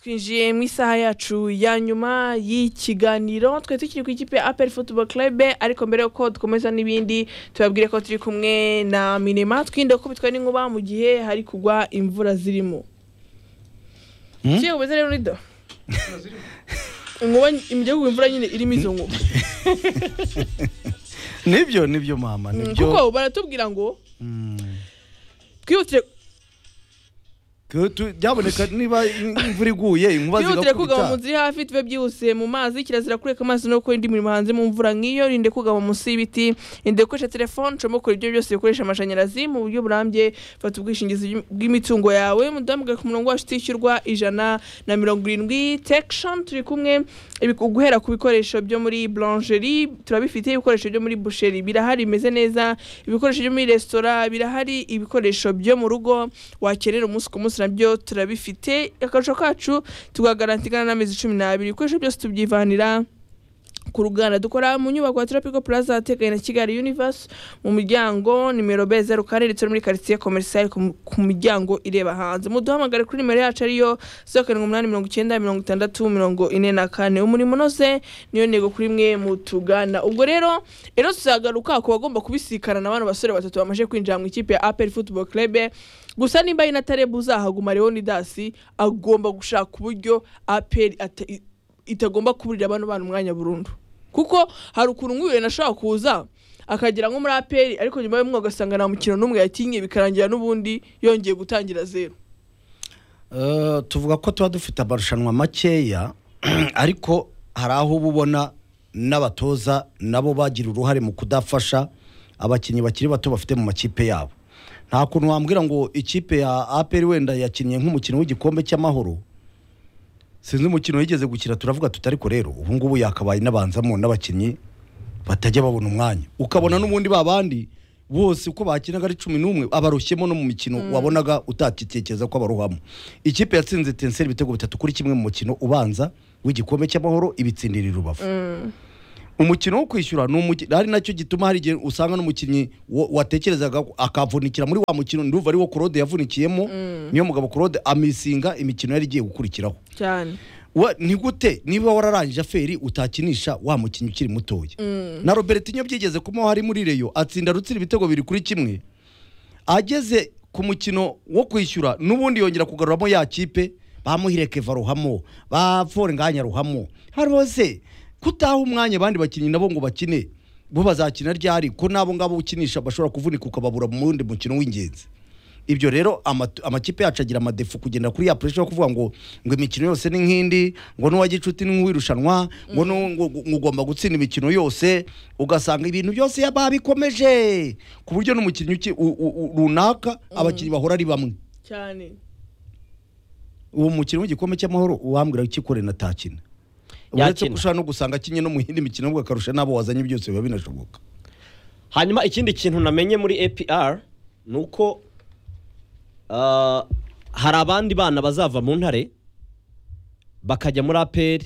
twinjiye mu isaha yacu ya nyuma y'ikiganiro twe tukiri ku ikipe apel football club ariko mbere yuko dukomeza n'ibindi tubabwire ko turi kumwe na minema twinde kubitwa n'inkuba mu gihe hari kugwa imvura zirimo kiyo ubeze rero nido inkuba imijya kugwa imvura nyine irimo izo nkuba nibyo nibyo mama Mm, nibyo kuko baratubwira ngo twihutire Tu- tu- byaboneka niba imvura iguye inkuba twihutire kugama mu zigakubita nzu iri hafi tube byihuse mu mazi kirazira kureka amazi no gukora indi mirimo hanze mu mvura nk'iyo rinde kugama munsi y'ibiti rinde gukoresha telefone ucamo kure ibyo byose bikoresha amashanyarazi mu buryo burambye fata ubwishingizi bw'im- bw'imitungo yawe mudahamagare ku murongo wacu utishyurwa ijana na mirongo irindwi tekishoni turi kumwe ibi- guhera ku bikoresho byo muri blancherie turabifite ibikoresho byo muri busheri birahari bimeze neza ibikoresho byo muri resitora birahari ibikoresho byo mu rugo wakenera umunsi ku munsi nabyo turabifite akarusho kacu tugagarantigana n'amezi cumi n'abiri ibikoresho byose tubyivanira ku ruganda dukora mu nyubako ya turapico plaza ahateganye na kigali universe mu miryango nimero b zeru kane ndetse no muri karitsiye komerisiyali ku mu- ku miryango ireba hanze muduhamagare kuri nimero yacu ariyo zeru karindwi umunani mirongo icyenda mirongo itandatu mirongo ine na kane umurimo unoze niyo ntego kuri mwe mutugana ubwo rero rero tuzagaruka ku bagomba kubisikana na bano basore batatu bamaze kwinjira mu ikipe ya apel football club gusa nimba ari na tarebe uzahaguma leonidasi agomba gushaka uburyo apel ate- itagomba kuburira bano bana umwanya burundu kuko hari ukuntu nk'uyu nashobora kuza akagera nko muri aperi ariko nyuma y'umwe ugasanga nta mukino n'umwe yakinnye bikarangira n'ubundi yongeye gutangira zeru Eh, tuvuga ko tuba dufite amarushanwa makeya ariko hari aho uba ubona n'abatoza nabo bagira uruhare mu kudafasha abakinnyi bakiri bato bafite mu makipe yabo nta kuntu wambwira ngo ikipe ya aperi wenda yakinnye nk'umukino w'igikombe cy'amahoro sinzi umukino yigeze gukina turavuga tuti ariko rero ubu ngubu yakabaye inabanzamo n'abakinnyi batajya babona umwanya ukabona n'ubundi ba bandi bose uko bakinaga ari cumi n'umwe abarushyemo no mu mikino wabonaga utakitekereza ko abaruhamo ikipe yatsinze tenseri ibitego bitatu kuri kimwe mu mukino ubanza w'igikombe cy'amahoro ibitsindira i rubavu umukino wo kwishyura ni umukino ari nacyo gituma hari igihe usanga n'umukinnyi wa- watekerezaga ko akavunikira muri wa mukino ndumva ari wo korode yavunikiyemo niyo mugabo korode amisinga imikino yari igiye gukurikiraho cyane Wa- ni gute niba wararangije aferi utakinisha wa mukinnyi ukiri mutoya na robertinho byigeze kumaho hari muri reyo atsinda rutsira ibitego biri kuri kimwe ageze ku mukino wo kwishyura n'ubundi yongera kugaruramo ya kipe bamuhire keva ruhamo ba forenganya ruhamo hari hose kutaha umwanya abandi bakinnyi nabo ngo bakine bo bazakina ryari ko n'abo ngabo ukinisha bashobora kuvunika ukababura mu wundi mukino w'ingenzi ibyo rero amatu- amakipe yacu agira amadefu kugenda kuri ya pressure yo kuvuga ngo ngo imikino yose ni nk'indi ngo n'uwagicuti ni nk'uwirushanwa ngo nu- ngo- ngo- ngo ugomba gutsinda imikino yose ugasanga ibintu byose ya- babikomeje ku buryo n'umukinnyi uki- u- u- u- runaka abakinnyi bahora ari bamwe cyane uwo mukino w'igikombe cy'amahoro uwambwira ikikore natakina uretse ko Yakina. ushobora no gusanga akinye no mu yindi mikino ahubwo akarusha n'abo wazanye byose biba binashoboka hanyuma ikindi kintu namenye muri apr ni uko ah, hari abandi bana bazava mu ntare bakajya muri apr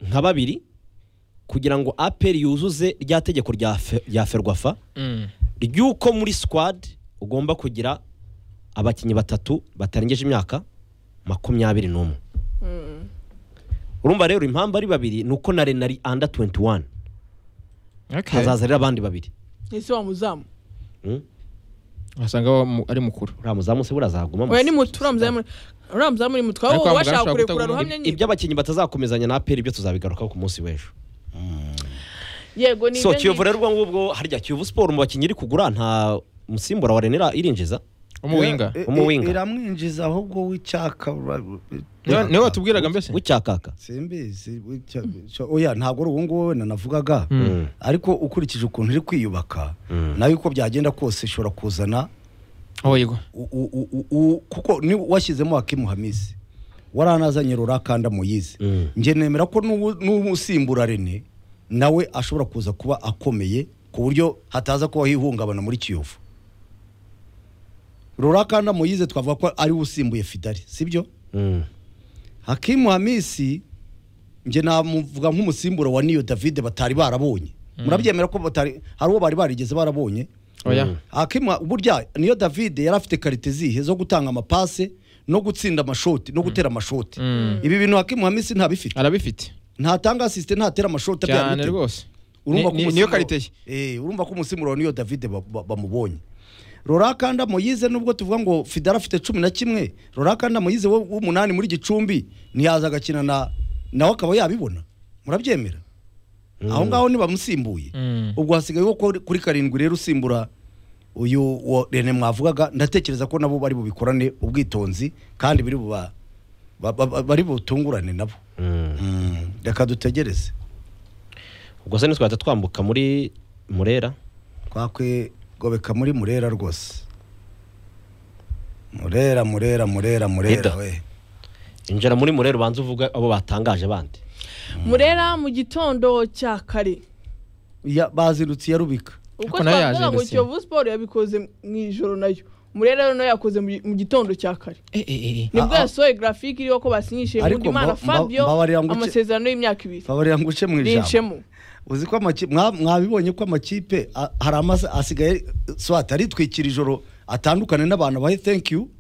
nka babiri kugira ngo apr yuzuze rya tegeko rya fe- rya ferwafa ry'uko muri squad ugomba kugira abakinnyi batatu batarengeje imyaka makumyabiri n'umwe urumva rero impamvu ari babiri ni uko na rena ari under 21 Okay. hazaza rero abandi babiri ese wamuzamu Mm. asanga wa mu- ari mukuru uriya muzamu se burazaguma oya ni mutu uriya muzamu ni mutu Ariko waba wa muganga washaka ushobora kurekura kutaguha- ruhamya nyine iby'abakinnyi batazakomezanya na aperi byo tuzabigarukaho ku munsi w'ejo yego ni so ibyo kiyovu ngibyo. rero ubwo ngubwo harya kiyovu siporo mu bakinnyi iri kugura nta musimbura wa renera irinjiza umuwinga Eh, eh, Umuwinga. iramwinjiza ahubwo w'icyaka niwe niwe watubwiraga mbese w'icyakaka simbizi wicya- cyo- oya ntabwo ari uwo nguwo wenda navugaga Mm. ariko ukurikije ukuntu iri kwiyubaka Mm. nayo uko byagenda kose ishobora kuzana aho yego u- u- u- u- u- kuko ni washyizemo hakimu hamisi waranazanye rurakanda muyizi Mm. njye nemera ko n'ubu- n'ubu usimbura rene nawe ashobora kuza kuba akomeye ku buryo hataza kubaho ihungabana muri kiyovu rurakanda muyize twavuga ko ari we usimbuye fidari sibyo Mm. hakimu hamisi njye namuvuga nk'umusimbura wa niyo davide batari barabonye murabyemera ko batari hari uwo bari barigeze barabonye oya hakimu burya niyo davide yari afite karite zihe zo gutanga amapase no gutsinda amashoti no gutera amashoti ibi bintu hakimu hamisi ntabifite arabifite ntatanga asisite ntatera amashoti abyara cyane ibitego. rwose urumva Ni- ni- niyo Umusimuro- karite ye Eh, urumva ko umusimuro niyo David ba- ba- bamubonye Rorakanda Moyize nubwo tuvuga ngo Fidara afite cumi na kimwe Rorakanda Moyize wo- w'umunani muri Gicumbi ntiyaza agakina na nawe akaba yabibona murabyemera aho ngaho nibamusimbuye Mm. ubwo hasigaye wo kuri kuri karindwi rero usimbura uyu wa Rene mwavugaga ndatekereza ko nabo bari bubikorane ubwitonzi kandi biri buba ba- ba- ba- bari butungurane nabo Mm, reka dutegereze ubwo se ntitwahita twambuka muri murera kwakwe gobeka muri murera rwose murera murera murera murera Ida. we injira muri murera ubanza uvuga abo batangaje bandi murera mu gitondo cya kare Ya- bazindutse iya rubika ubwo Ariko nayo twavugaga ngo yazindutse. kiyovu siporo yabikoze mu ijoro nayo murera rero nayo yakoze mu gi- mu gitondo cya kare nibwo Ah, ah. yasohoye grafike iriho ko basinyishije Ariko nkundimana mba- mba- fabio mbabarira ngo uce- amasezerano y'imyaka ibiri favorira nguce mu ijambo rincemo uzi ko amaki- mwa- mwabibonye ko amakipe a- hari amasa asigaye swat aritwikira ijoro atandukane n'abantu abahe thank you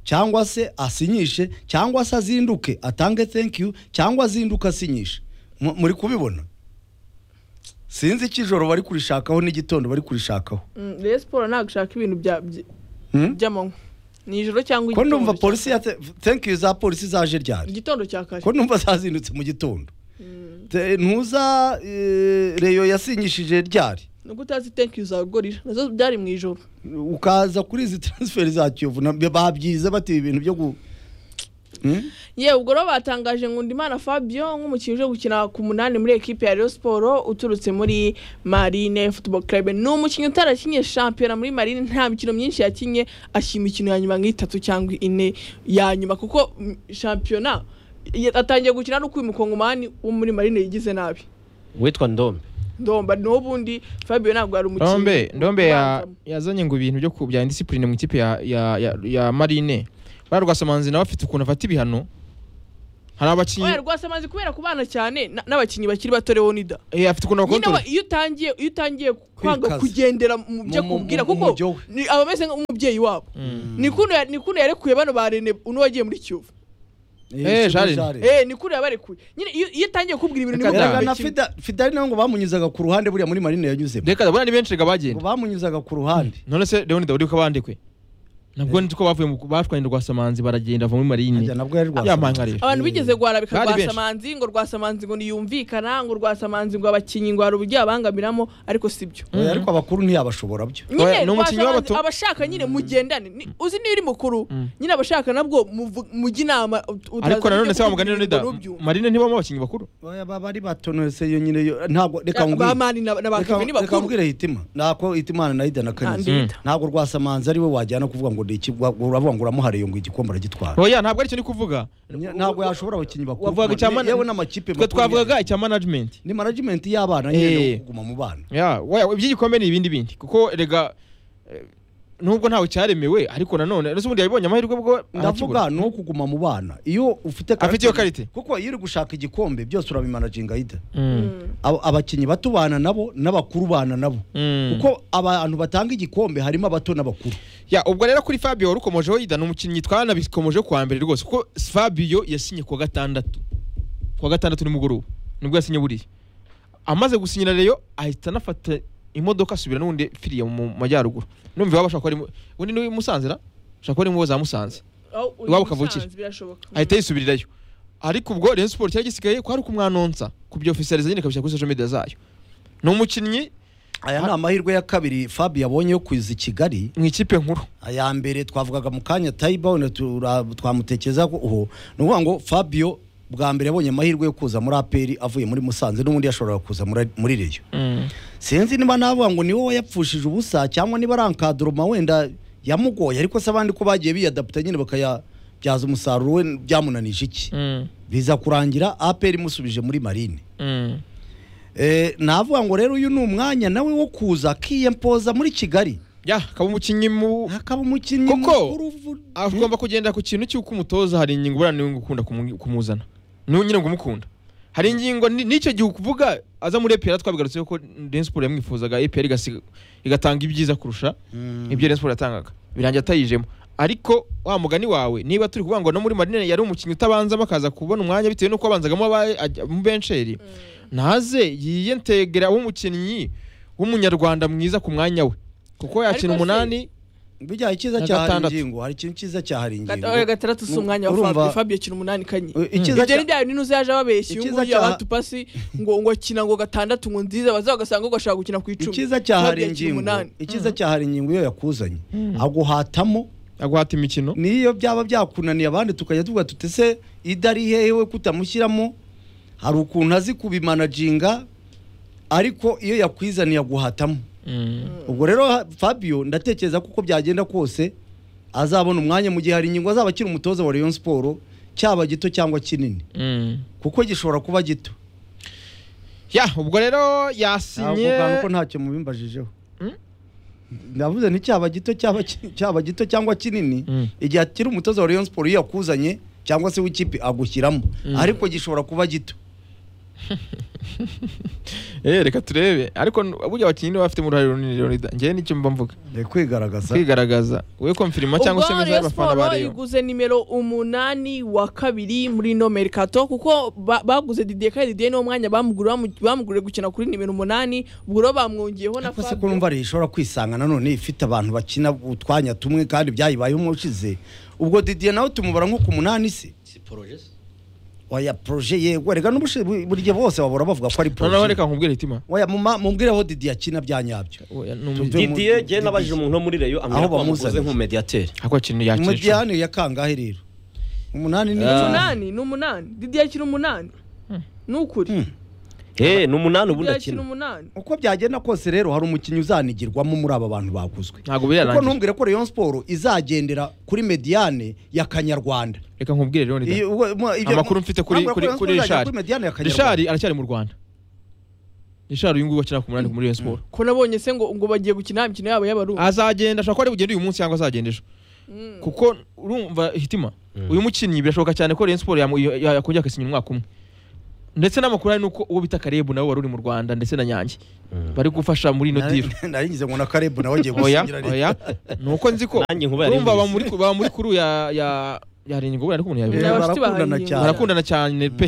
cyangwa se asinyishe cyangwa se azinduke atange thank you cyangwa azinduke asinyishe Mu- muri kubibona sinzi icyo ijoro bari kurishakaho n'igitondo bari kurishakaho Mm, rero siporo ntabwo ishaka ibintu bya- by- Hmm? by'amanywa ni ijoro cyangwa ko numva cya polisi kare. ya thank you za polisi zaje ryari igitondo cya kare ko numva zazindutse mu gitondo Te- ntuza eh, reyo yasinyishije ryari nubwo utazi tenki za gorira nazo byari mu ijoro ukaza kuri izi transfer za kiyovu na- babyize bati ibi bintu byo gu Hmm? yewe ubwo rero batangaje nkundimana fabio nk'umukinnyi uje gukina ku munani muri ekipe ya Rayon siporo uturutse muri marine football club ni umukinnyi utarakinye shampiyona muri marine nta mikino myinshi yakinye ashima imikino ya nyuma nk'itatu cyangwa ine ya nyuma kuko mm, shampiyona ya- atangiye gukina no uyu mukongomani wo muri marine yigize nabi witwa ndombe ndomba n'ubundi fabio ntabwo yari umukinnyi ndombe ndombe ya- ubanzamo. yazanye ngo ibintu byo ku- bya indisipurine mu ikipe ya- ya- ya- ya marine bariya rwasamanzi nawe afite ukuntu afata ibihano hari abakinnyi oya rwose amaze kubera ku bana cyane na- n'abakinnyi bakiri bato leonida Eh, afite ukuntu nyine akontorora wa- iyo utangiye iyo utangiye kwanga Kwikaza. kugendera mu byo Mu- mu- akubwira mu- mu kuko byo we. ni- aba ameze nk'umubyeyi wabo ni kuno ya- ni kuno yarekuye bano ba rene uno wagiye muri kiyovu Eh, Jeanne. Jeanne. eh ni kuno yabarekuye nyine iyo iyo utangiye kubwira ibintu Reka bimwe da. Erega na na kimwe Fida- fidari nawe ngo bamunyuzaga ku ruhande buriya muri marine yanyuzemo reka ndabona ni benshi reka ngo bagenda bamunyuzaga ku ruhande none se leonida uri ko bandikwe nabwo nitwo bavuye mu batwanye rwasamanzi baragenda bava muri marine Ajya nabwo yari rwasa. ya mankarira abantu bigeze guharabika Bari benshi. rwasamanzi ngo rwasamanzi ngo niyumvikana ngo rwasamanzi ngo abakinnyi ngo hari uburyo yabangamiramo ariko si byo Oya, ariko abakuru ntiyabashobora byo Oya, nyine ni umukinnyi rwasamanzi w'abato. abashaka nyine mugendane Ni- uzi niyo uri mukuru Mm. nyine abashaka nabwo muvu- mujye inama ariko nanone se wamugani leonida marine ntibamo abakinnyi bakuru Oya, baba ari batonose yo nyine yo ntabwo reka ngwire bamani na ba Reka- kevin reka bakuru mbwire hitima nako hitimana na idana kanyuze Kandi- ntabwo rwasamanzi ari we wajyana kuvuga ngo ni iki wa- uravuga ngo uramuhariye ngo igikombe aragitwara oya ntabwo aricyo ndi kuvuga Nya- ntabwo yashobora abakinnyi bakuru wavugaga icya Ni- mana- yewe n'amakipe twe makuru twavugaga icya management ni management y'abana nyine Eh. no kuguma mu bana ya oya iby'igikombe ni ibindi bindi kuko rega eh, nubwo ntawe cyaremewe ariko nanone ese ubundi yabibonye amahirwe bwo arakibura. ndavuga ni uwo kuguma mu bana iyo ufite Afite iyo karite. kuko iyo uri gushaka igikombe byose urabimanaginga ida Mm. Aba- abakinnyi bato bana nabo n'abakuru bana nabo Mm. kuko abantu batanga igikombe harimo abato n'abakuru ya ubwo rero kuri fabio warukomojeho yida ni umukinnyi twanabikomojeho kuwa mbere rwose kuko fabio yasinye kuwa gatandatu kuwa gatandatu nimugoroba nibwo yasinye buriya amaze gusinyira reyo ahita anafata imodoka asubira n'ubundi firiya mu majyaruguru numva iwabo ashobora kuba ari mu- ubundi ni musanzira ashobora kuba ari mu bo za musanze Aho uri iwabo kavukire. Musanze, birashoboka ahita yisubirirayo ariko ubwo Rayon Sport cyari gisigaye kwari kumwanonsa kubyofisiyaliza nyine kabishyira kuri social media zayo ni umukinnyi aya ni amahirwe ya kabiri fabi yabonye yo kuza i kigali mu ikipe nkuru aya mbere twavugaga mu kanya tayibawune twamutekereza ko uho ni ukuvuga ngo fabio bwa mbere yabonye amahirwe yo kuza muri aperi avuye muri musanze n'ubundi yashoboraga kuza muri- muri reyo sinzi niba navuga ngo ni wowe yapfushije ubusa cyangwa niba ari ankadoroma wenda yamugoye ariko se abandi ko bagiye biyadaputa nyine bakayabyaza umusaruro we byamunanije iki biza kurangira aperi imusubije muri marine Eh, navuga ngo rero uyu ni umwanya nawe wo kuza akiyempoza muri kigali ya akaba umukinnyi mu hakaba umukinnyi Koko, mukuru vu- agomba kugendera ku kintu cy'uko umutoza hari ingingo ubura niwe ukunda kumu- kumuzana niwe nyine ngo umukunda hari ingingo ni- n'icyo gihe ukuvuga aza muri EPR twabigarutseho ko Rayon Sport yamwifuzaga EPR igasiga- igatanga ibyiza kurusha Mm. ibyo Rayon Sport yatangaga birangira atayijemo ariko wa mugani wawe niba turi kuvuga ngo no muri marine yari umukinnyi utabanza bakaza kubona umwanya bitewe n'uko abanzagamo aba- ajya- mu bensheri ntaze yiyentegera umukinnyi w'umunyarwanda mwiza ku mwanya we kuko yakina Ariko se- umunani bijyanye icyiza Na cyahari gatandatu. ingingo hari ikintu cyiza cyahari ingingo Gata- oya, gatandatu si umwanya wa Urumva- Fabio Fabio kina umunani kanye Eh, icyiza ibyo cya- ni bya bindi n'uzi yaje ababeshya uyu Icyiza nguyu cya- abatupasi ngo ngo akina ngo gatandatu ngo nziza baza bagasanga ngo ashaka gukina ku icumi icyiza cyahari Fabio akina ingingo umunani. icyiza cyahari ingingo iyo yakuzanye aguhatamo aguhata imikino n'iyo byaba byakunaniye abandi tukajya tuvuga tuti se idari hehe we kutamushyiramo hari ukuntu azi kubimanaginga ariko iyo yakwizaniye aguhatamo ubwo rero ha- fabio ndatekereza ko uko byagenda kose azabona umwanya mu gihe hari ingingo azaba akiri umutoza wa rayon siporo cyaba gito cyangwa kinini kuko gishobora kuba gito ya ubwo rero yasinye ntabwo ko ntacyo mubimbajijeho ndavuze ni cyaba gito cyaba ki- cyaba gito cyangwa kinini Mm. igihe akiri umutoza wa rayon siporo iyo yakuzanye cyangwa se w'ikipe agushyiramo ariko gishobora kuba gito Eh, reka turebe ariko n- burya abakinnyi niba bafite uruhare runini rero rida- njyewe nicyo mba mvuga Ni kwigaragaza kwigaragaza we konfirima cyangwa se ubwo meza Rayon y'abafana ba Sport Rayon. iguze nimero umunani wa kabiri muri ino merikato kuko ba- baguze Didier kandi Didier niwo mwanya bamuguriye bamu- bamuguriye gukina kuri nimero umunani ubwo rero bamwongeyeho na ariko se Fabio ko numva ari ishobora kwisanga nanone ifite abantu bakina utwanya tumwe kandi byayibayeho ushize ubwo didiye nawe tumubara nko ku munani se si porojesi oya proje yego reka n'ubushi buri gihe bose bahora bavuga ko ari noneho proje reka nkubwire hitima oya muma- mubwireho didiye akina bya nyabyo Oya, ni Tuve- umu- didiye jye nabajije umuntu wo muri reyo Aho ambwira ko bamukoze bamuzanye. nk'umediateri ako kintu yakisha umujyane ya kangahe rero umunani ni Ah. umunani ni umunani Didier akina umunani ni ukuri eh ni umunani ubundi Didier akina akina umunani uko byagenda kose rero hari umukinnyi uzanigirwamo muri aba bantu baguzwe ntabwo kuko birarangiye ntumbwire ko rayon siporo izagendera kuri mediyane ya kanyarwanda reka nkubwire rero Nida. Iyo- uwo- mo- ibyo- amakuru mfite kuri ntabwo kuri Rayon Sports kuri izagera Richard kuri mediyane ya Richard kanyarwanda aracyari mu Rwanda Richard uyu nguyu wakina ku munani muri Rayon Sport ko nabonye se ngo ngo bagiye gukina imikino yabo y'abarundi azagenda ashobora kuba ari bugende uyu munsi cyangwa azagenda ejo kuko urumva hitima uyu mukinnyi birashoboka cyane ko Rayon Sport yamu- ya- ya- yakongera agasinya umwaka umwe ndetse n'amakuru hari nuko uwo bita Karebu nawe wari uri mu Rwanda ndetse na Nyange bari gufasha muri ino deal Nari- nari ngize ngo na karebu nawe agiye oya gusinyira leta oya nuko nzi ko nanjye nkuba yari urumva mbizi. bamuri baba muri kuru ya ya ya Rengo ariko umuntu Eh, Ni yabivuze abashyitsi barakundana bahaye cyane barakundana cyane pe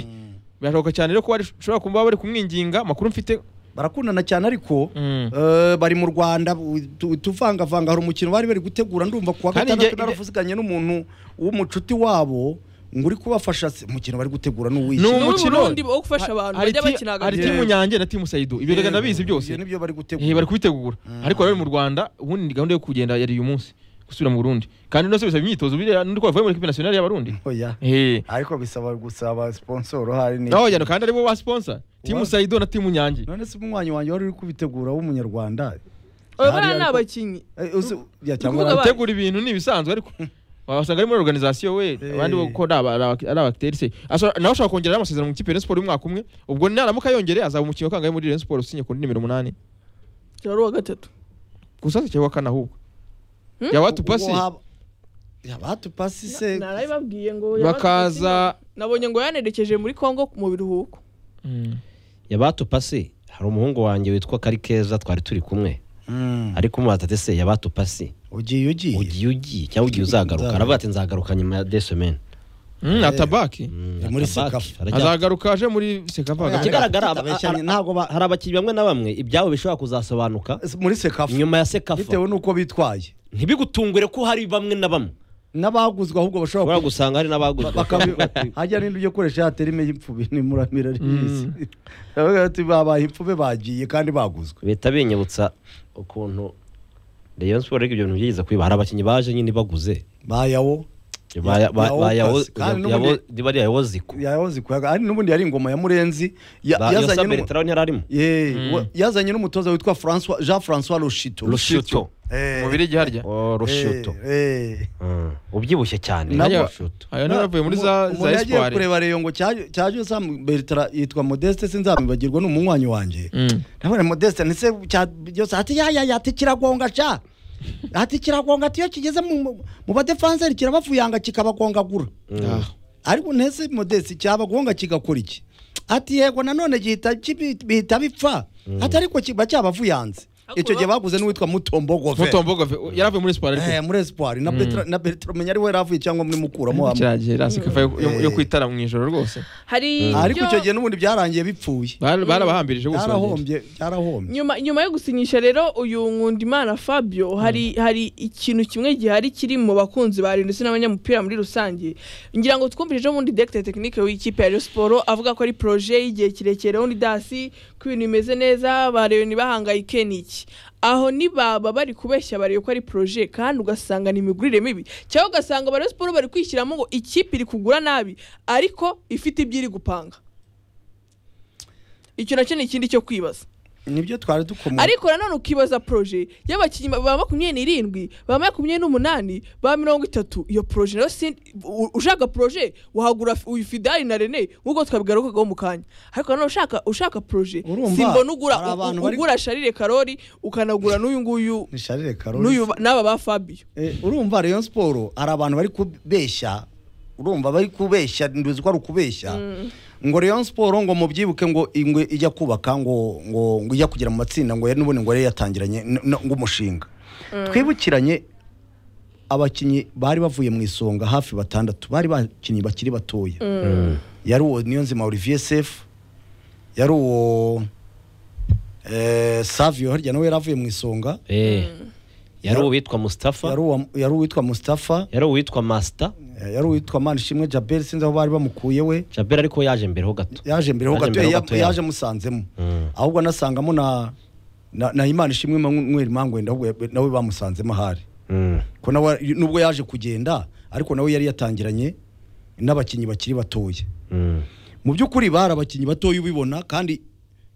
birashoboka cyane rero ko bari- ushobora kuba bari kumwinginga amakuru mfite barakundana cyane ariko Mm. eh, bari mu rwanda tu- tuvangavanga hari umukino bari bari gutegura ndumva kuwa Kandi gatandatu njye- naravuziganye n'umuntu w'umucuti wabo ngo uri kubafasha se- umukino bari gutegura Ni n'uw'iki umu- umukino Burundi wo gufasha abantu, hari bajya ti- bakina hagati. hari timu nyange na timu sayido ibyo reka ndabizi byose nibyo bari Eh, bari gutegura kubitegura ariko rero mu rwanda ubundi ni gahunda yo kugenda yari uyu munsi gusubira mu burundi kandi nose bisaba imyitozo biriya nuko bavuye muri kipe nasiyonari y'abarundi oya eh ariko bisaba gusaba sponsor hari ni no yano kandi aribo ba sponsor timu Wa- sayido na timu nyange none se umunywanyi wanjye wari uri kubitegura w'umunyarwanda oya Hari bariya ni ariko- abakinnyi Eh, uzi- ya Urubuga cyangwa ba- gutegura ibintu ni ibisanzwe ariko wasanga ari muri organization we abandi bo ko ari aba- ari aba- ari abakiteri se Ashobora- nawe ashobora kongera amasezerano mu kipe ya Rayon Sport y'umwaka umwe ubwo naramuka yongereye azaba umukinnyi wakangaye muri Rayon Sport usinye ku nimero umunani cyari uwa gatatu gusa si cyewe wa kane ahubwo yawatupasi yabatupasi se narabibabwiye ngo bakaza nabonye ngo yanerekeje muri Congo mu biruhuko Mm. yabatupasi hari umuhungu wanjye witwa karikeza twari turi kumwe Mm. ariko umubaza ati se yabatupasi ugiye ugiye ugiye ugiye cyangwa ugiye uzagaruka Nzagaruka. aravuga ati nzagaruka nyuma ya desemene Mm, atabaki muri Sekafa. azagaruka aje muri sekavaga Oya, ikigaragara Ariko tutabeshyanye, a- a- ntabwo ba- hari abakinnyi bamwe na bamwe ibyabo bishobora kuzasobanuka muri sekafu inyuma ya sekafa bitewe n'uko bitwaye ntibigutungure ko hari bamwe na bamwe n'abaguzwe ahubwo bashobora ushobora gusanga hari n'abaguzwe bakaba hajya n'ibyo byo gukoresha ya terime y'imfube n'imuramira ry'isi Baravuga bati, babaye imfube bagiye kandi baguzwe bihita binyibutsa ukuntu rayon siporo ariko ibyo bintu byigeze kwiba hari abakinnyi baje nyine baguze bayawo Ba- ba- yawo ba- yawo- pasi, kandi ya- n'ubundi- yawo- niba ari yawo ziku yahoze kuyaga ari n'ubundi yari ingoma ya murenzi ya- Ba- yazanye yosa n'umu- beretaro ntiyari arimo Ye, wa- yazanye n'umutoza witwa François- jean francois rushito rushuto Eh, mu birigi harya Oh, rushuto eh, eh. Mm, ubyibushye cyane Nabo- ni rushuto ayo niba yavuye muri za Umuntu za yagiye espoir kureba reyo ngo cyaje cyaje sam bertara yitwa modeste sinzabibagirwa ni umunywanyi wanjye Mm. ndabona modeste ndetse cyose ati ya ya ya ati kiragonga ca ati kiragonga ati iyo kigeze mu mu- mu badefanseri kirabavuyanga kikabagongagura Ah. ariko ntese modeste cyabagonga kigakora iki ati yego nanone gihita kibi- bihita bipfa ati ariko kiba cyabavuyanze icyo gihe baguze n'uwitwa mutombo gove mutombogo yaravuye muri siporo ariko Eh, muri espoir na Petra- na Petro menya ari we yaravuye cyangwa muri mukuramo wa- cyaragiye rasikafa yo- yo- yo Eh. kwitara mu ijoro rwose hari ariko ibyo- icyo gihe n'ubundi byarangiye bipfuye Bara- barabahambirije bose bagenda. byarahombye byarahombye nyuma nyuma yo gusinyisha rero uyu nkundimana fabio hari hari ikintu kimwe gihari kiri mu bakunzi ba Rayon ndetse n'abanyamupira muri rusange ngira ngo twumvise ejo bundi directeur technique w'ikipe ya Rayon Sport avuga ko ari projet y'igihe kirekire undi dasi ko ibintu bimeze neza ba Rayon bahangayike niki aho nibaba bari kubeshya bari ko ari projet kandi ugasanga ni imigurire mibi cyangwa ugasanga ba Rayon Sport bari kwishyiramo ngo ikipe iri kugura nabi ariko ifite ibyo iri gupanga icyo nacyo ni ikindi cyo kwibaza nibyo twari dukomoka ariko nanone ukibaza proje y'abakinnyi ba- ba makumyabiri n'irindwi ba makumyabiri n'umunani ba mirongo itatu iyo proje nayo si u- ushaka proje wahagura f- uyu fidari na rene nk'uko twabigarukagaho mu kanya ariko nanone ushaka ushaka proje Urumva, simbona ugura hari u- abantu u- bari- ugura sharire karori ukanagura n'uyu nguyu ni Charles Karoli. n'uyu ba- n'aba ba fabio Eh, urumva Rayon Sport hari abantu bari kubeshya urumva bari kubeshya nduzi ko ari ukubeshya ngo Rayon Sport ngo mubyibuke ngo ingwe ijya kubaka ngo ngo ngo ijya kugera mu matsinda ngo yari n'ubundi ngo yari yatangiranye n- n- ngo umushinga twibukiranye abakinnyi bari bavuye mu isonga hafi batandatu bari bakinnyi bakiri batoya yari uwo Niyonzima Olivier Sefu yari uwo eh, Savio harya nawe yari avuye mu isonga Eh, yari Yar- uwitwa Mustafa yari uwa- yari uwitwa Mustafa yari uwitwa Master Eh, yari uwitwa Manishimwe Jabel sinzi aho bari bamukuye we Jabel ariko yaje mbere ho gato yaje mbere ho Yaje gato mbere ho ya- gato, yaje musanzemo Mm. ahubwo anasangamo na na, na Imana Ishimwe Mweri Mangwenda ahubwo ya- nawe bamusanzemo ahari Mm. ko nawe nubwo yaje kugenda ariko nawe yari yatangiranye n'abakinnyi bakiri batoya Mm. mu by'ukuri bari abakinnyi batoya ubibona kandi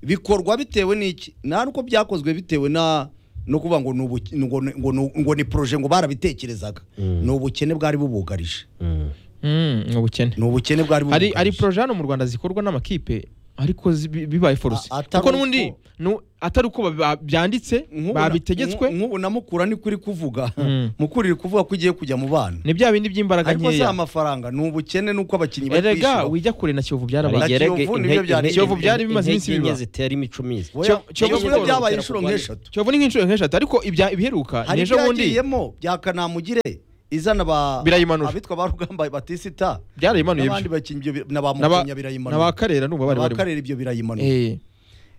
bikorwa bitewe n'iki nta uko byakozwe bitewe na no kuvuga ngo ni ubuke- ngo ni- ngo ni- ngo ni projet ngo barabitekerezaga Mm. ni ubukene bwari bubugarije Mm. Mm, ni ubukene ni ubukene bwari hari hari bubugarije poroje hano mu rwanda zikorwa n'amakipe ariko zi- bi- bibaye foruse A- atari kuko n'undi uko- nu- atari uko ba- byanditse Nk'ubu na- babitegetswe nk'ubu na mukura ni kuri kuvuga Mm. mukura iri kuvuga ko igiye kujya mu bana ni bya bindi by'imbaraga ariko si nkeya amafaranga ni ubukene n'uko abakinnyi bari erega kwishyura wijya kure na kiyovu byarabaye Harigeze. Rigerege Kiyovu intege- nibyo byari- intege- Kiyovu byari bimaze intege iminsi enye biba. zitera imico myiza Oya, Kiyovu- Kiyovu iyo Sport byabaye itera inshuro kurwanya. nk'eshatu kiyovu ni nk'inshuro nk'eshatu ariko ibya- ibiheruka hari ni ejo bundi ibyagiyemo bya kanamugire izana ba Birayimanura. abitwa ba rugamba batisita byarayimanuye n'abandi bakinnyi ibyo bi- na ba Na ba- mukunya na ba birayimanura karera n'ubu bari barimo abakarere ibyo birayimanura Eh,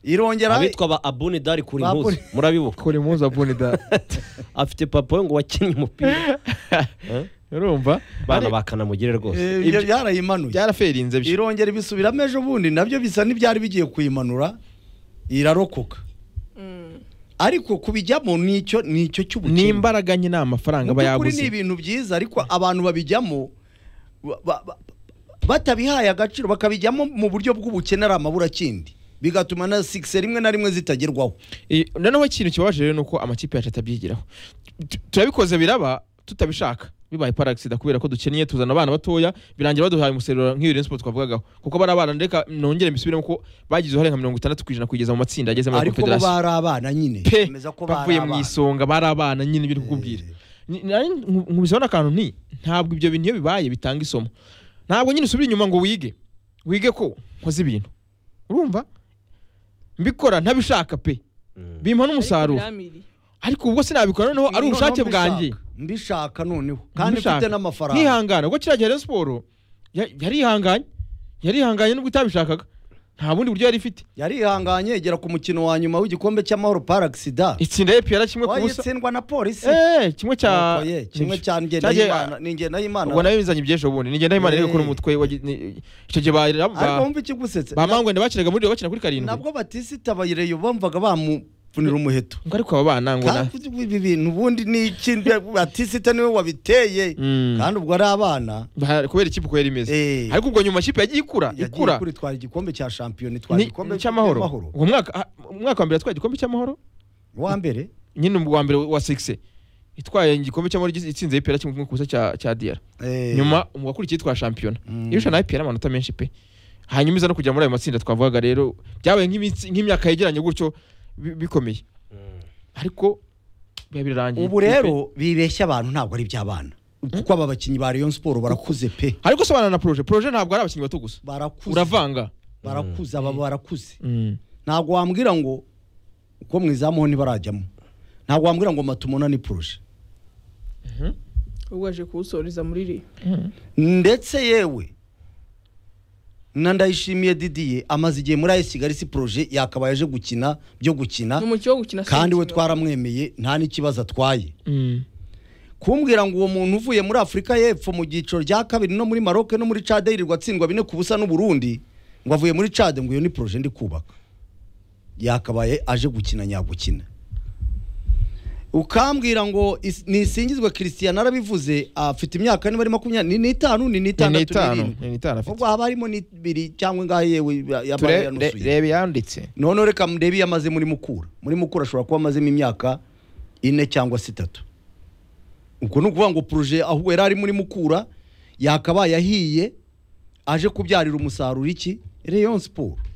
irongera abitwa ba abuni dari kuri Ba muzi Abuni- murabibuka kure muzi abuni da afite papa we ngo wakinnye umupira Eh? urumva bana Ari- bakanamugire rwose eh, ibyo byarayimanuye byaraferinze byo irongera ibisubiramo ejo bundi nabyo bisa n'ibyari bigiye kuyimanura irarokoka ariko kubijyamo nicyo nicyo cy'ubukene ni imbaraga nyine amafaranga Mu aba by'ukuri ni yaguze ibintu byiza ariko abantu babijyamo ba- ba- ba- batabihaye agaciro bakabijyamo mu buryo bw'ubukene ari amaburakindi bigatuma na sigise rimwe na rimwe zitagerwaho Eh, noneho ikintu kibabaje rero ni uko amakipe yacu atabyigiraho Tu- turabikoze biraba tutabishaka bibaye parasida kubera ko dukennye tuzana abana batoya birangira baduhaye umusaruro nk'iyo Rayon Sport twavugagaho kuko bari abana reka nongere mbisubiremo ko bagize uruhare nka mirongo itandatu ku ijana kugeza mu matsinda ageze muri ariko bo confederation bari abana nyine pe bemeza ko bari bavuye mu abana. isonga bari abana nyine ibyo kukubwira nkubiseho n'akantu nti ntabwo ibyo bintu iyo bibaye bitanga isomo ntabwo nyine usubira inyuma ngo wige wige ko nkoze ibintu urumva mbikora ntabishaka pe Mm. bimpa n'umusaruro Ariko biramiriye. ariko ubwo sinabikora noneho ari Noneho ubushake mbishaka, bwanjye mbishaka noneho kandi Mbishaka. mfite n'amafaranga nihangana ubwo kiriya gihe Rayon Sport ya- yarihanganye yarihanganye nubwo itabishakaga nta bundi buryo yari ifite yarihanganye igera ku mukino wa nyuma w'igikombe cy'amahoro parasida itsinda ye piyara kimwe ku busa wayatsindwa na polisi Eh, kimwe cya Nuko ye, kimwe cya cyagiye- ngendahimana ni ngendahimana ubwo nawe bizanye iby'ejo bundi ni ngendahimana rero Eh. kuri umutwe wagi- ni- icyo gihe ba- ariko ba wumva ikigusetse ba mangwenda bakinaga muri bakina kuri karindwi nabwo batisita bayireyo bumvaga bamufunira umuheto ngo ariko aba bana ngo na Kandi ibi bintu ubundi ni iki batisita niwe wabiteye Mm. kandi ubwo ari abana Ba- kubera ikipe uko yari imeze Eh. ariko ubwo nyuma ikipe yagiye ikura yagiye ikura kuri twara igikombe cya shampiyona itwara ni- igikombe cy'amahoro uwo mwaka ah, umwaka wa mbere yatwaye igikombe cy'amahoro wa mbere nyine wa mbere wa sigise itwaye igikombe cy'amahoro igize- itsinze ipera kimwe ku busa cya cya diyara eh, nyuma umwakurikiye itwara shampiyona Mm. irusha nawe ipera amanota menshi pe hanyuma iza no kujya muri ayo matsinda twavugaga rero byabaye nk'iminsi- nk'imyaka yegeranye gutyo bi- bikomeye ariko biba birarangiye ubu rero bibeshya abantu ntabwo ari iby'abana kuko aba bakinnyi ba Rayon Sport barakuze pe ariko sobanura na poroje poroje ntabwo ari abakinnyi bato gusa barakuze uravanga barakuze aba barakuze Mm. ntabwo wambwira ngo uko mu izamu ho ntibarajyamo ntabwo wambwira ngo matumona ni poroje ubwo waje kuwusoreza muri iri ndetse yewe na ndayishimiye didiye amaze igihe muri ayisi kigali si poroje yakabaye aje gukina byo gukina ni umukino wo gukina kandi we sinzi. twaramwemeye nta n'ikibazo atwaye kumbwira ngo uwo muntu uvuye muri afurika y'epfo mu cyiciro rya kabiri no muri maroke no muri cade yirirwa atsindwa bine ku busa n'uburundi ngo avuye muri cade ngo iyo ni poroje ndi kubaka yakabaye aje gukina nyagukina ukambwira ngo is- nisingizwe christian arabivuze afite imyaka niba ari makumyabiri ni n'itanu ni ni n'itandatu itanu n'irindwi ni itanu afite ubwo haba harimo n'ibiri cyangwa ingahe yewe yabaye Ture- re- yanusuye reba yanditse noneho reka murebe iyo amaze muri mukura muri mukura ashobora kuba amazemo imyaka ine cyangwa se itatu ubwo ni ukuvuga ngo poroje aho yari ari muri mukura yakabaye ahiye aje kubyarira umusaruro iki reyo siporo